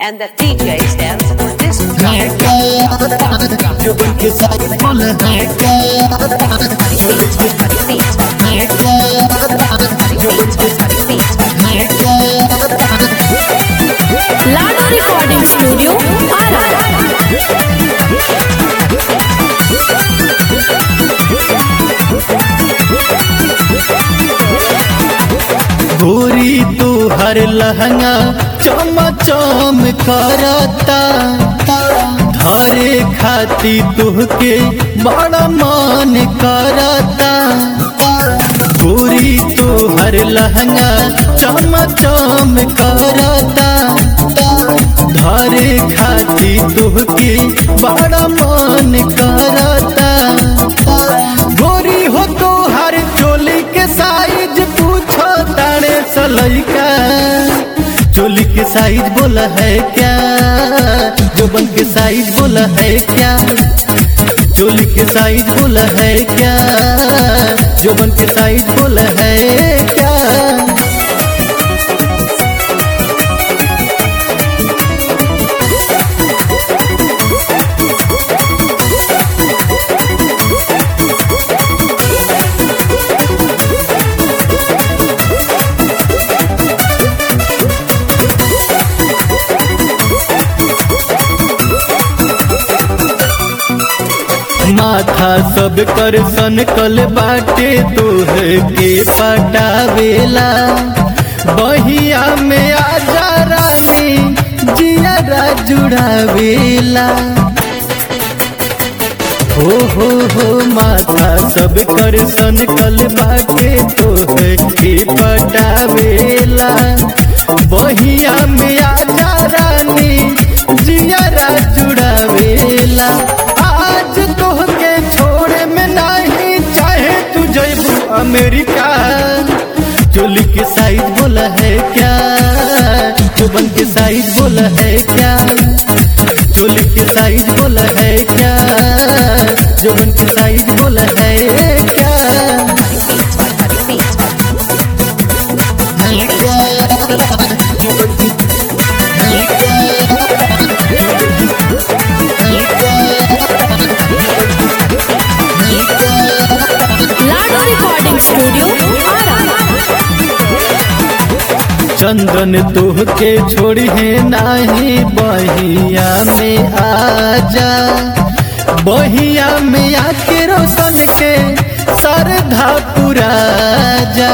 And the DJ stands for disc जो उनके साथ फुल है लाडो रिकॉर्डिंग स्टूडियो आरा गोरी तू हर लहंगा चम चम करता धारे खाती तुहके बड़ा मान करता गोरी तू हर लहंगा चम चम करता धारे खाती तुहके बड़ा मान करता गोरी हो तो हर चोली के साइज पूछो तारे सलैका चोली के साइज बोला है क्या जोबन के साइज बोला है क्या चोली के साइज बोला है क्या जोबन के साइज बोला है क्या माथा सब कर सन कल बाटे तोहे के पटावेला बहिया में आजा रानी जिया जुड़ावेला हो हो हो माथा सब कर सन कल बाटे तोहे के पटावेला बहिया में आजा रानी जिया जुड़ावेला आज तोहके छोड़े में नहीं चाहे तू जैबू अमेरिका चोली के साइज बोला है क्या चुबन के साइज बोला है क्या चोली के साइज बोला है क्या जुबन के साइज बोला है क्या लाडो रिकॉर्डिंग स्टूडियो आरा चंदन तोहके छोड़ी है नाही बहिया में आजा बहिया में आके रोशन के सरधा पुरा जा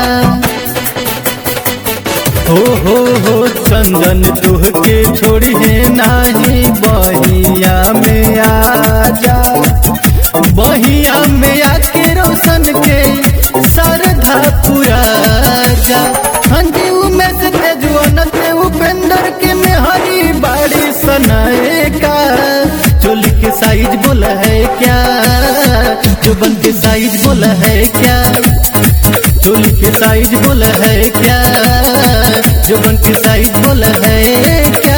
हो हो हो चंदन तोहके छोड़ी है नाही बहिया में आजा बहिया में आके रोशन के सरधा पुरा जा हंजी में से तेजुआ नते उपेंद्र के में हरी बाड़ी सनाए का चोली के साइज बोला है क्या जुबन के साइज बोला है क्या चोली के साइज बोला है क्या जुबन के साइज बोला है क्या